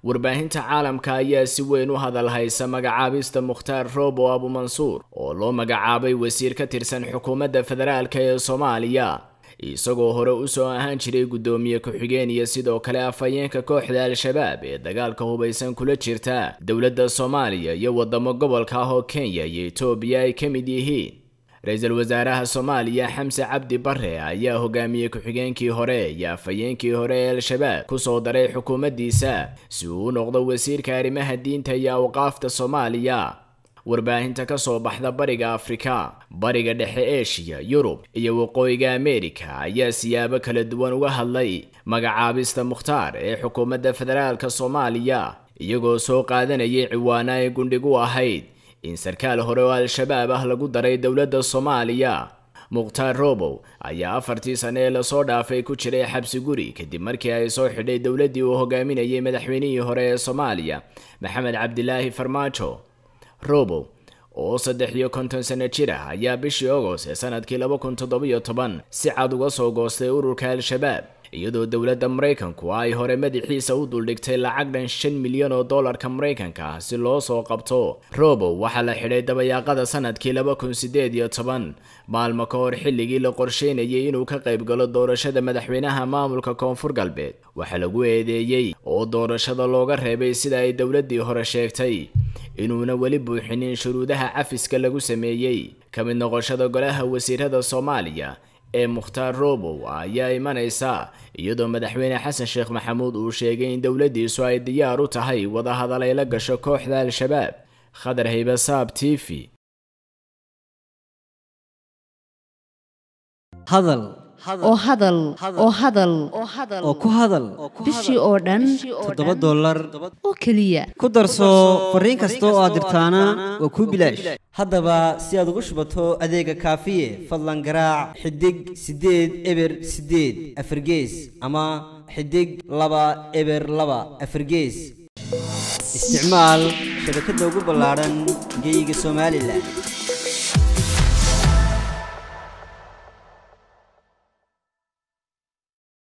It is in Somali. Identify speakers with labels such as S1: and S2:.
S1: warbaahinta caalamka ayaa si weyn u hadal haysa magacaabista mukhtaar roobo abumansuur oo loo magacaabay wasiir ka tirsan xukuumadda federaalk ee soomaaliya isagoo hore usoo ahaan jiray guddoomiye ku-xigeen iyo sidoo kale afhayeenka kooxda al-shabaab ee dagaalka hubaysan kula jirta dowladda soomaaliya iyo wadamo gobolka ah oo kenya iyo etoobiya ay ka mid yihiin ra-iisul wasaaraha soomaaliya xamse cabdi bare ayaa hogaamiyey ku-xigeenkii hore iyo afhayeenkii hore ee al-shabaab kusoo daray xukuumaddiisa si uu u noqdo wasiirka arrimaha diinta iyo awqaafta soomaaliya warbaahinta ka soo baxda bariga afrika bariga dhexe eshiya yurub iyo waqooyiga ameerika ayaa siyaabo kala duwan uga hadlay magacaabista mukhtaar ee xukuumadda federaalk soomaaliya iyagoo soo qaadanayay ciwaana ay gundhigu ahayd in sarkaal hore oo al-shabaab ah lagu daray dowladda soomaaliya mukhtaar robow ayaa afartii sane ee lasoo dhaafay ku jiray xabsi guri kadib markii ay soo xidhay dowladdii uu hogaaminayay madaxweynihii hore ee soomaaliya maxamed cabdilaahi farmaajo robow oo saddex iyo konton sano jir ah ayaa bishii agost ee sanadkii laba kun toddobiyo toban si cad uga soo goostay ururka al-shabaab iyadoo dowladda maraykanku ay hore madaxiisa u duldhigtay lacag dhan shan milyan oo dollarka maraykanka ah si loo soo qabto robow waxaa la xidhay dabayaaqada sanadkii laba kun sideed iyo toban maalmo ka hor xilligii la qorsheynayay inuu ka qayb galo doorashada madaxweynaha maamulka koonfur galbeed waxaa lagu eedeeyey oo doorashada looga reebay sida ay dowladdii hore sheegtay inuuna weli buuxinin shuruudaha cafiska lagu sameeyey ka mid noqoshada golaha wasiirada soomaaliya ee mukhtaar robow ayaa imanaysa iyadoo madaxweyne xasan sheekh maxamuud uu sheegay in dowladdiisu ay diyaar u tahay wadahadal ay la gasho kooxda al-shabaab khadar haybasaab t v
S2: hadal
S3: oo hadal oo hadal
S2: oo ku hadal
S3: bishii oo dhan
S2: toddoba dollar
S3: oo keliya
S2: ku darso fariin kasta oo aad dirtaana waa kuu bilaash haddaba si aad ugu shubato adeega kaafiye fadlan garaac xidig siddeed eber siddeed afargees ama xidig laba eber laba afargees isticmaal shabakadda ugu ballaadhan geyga somalilan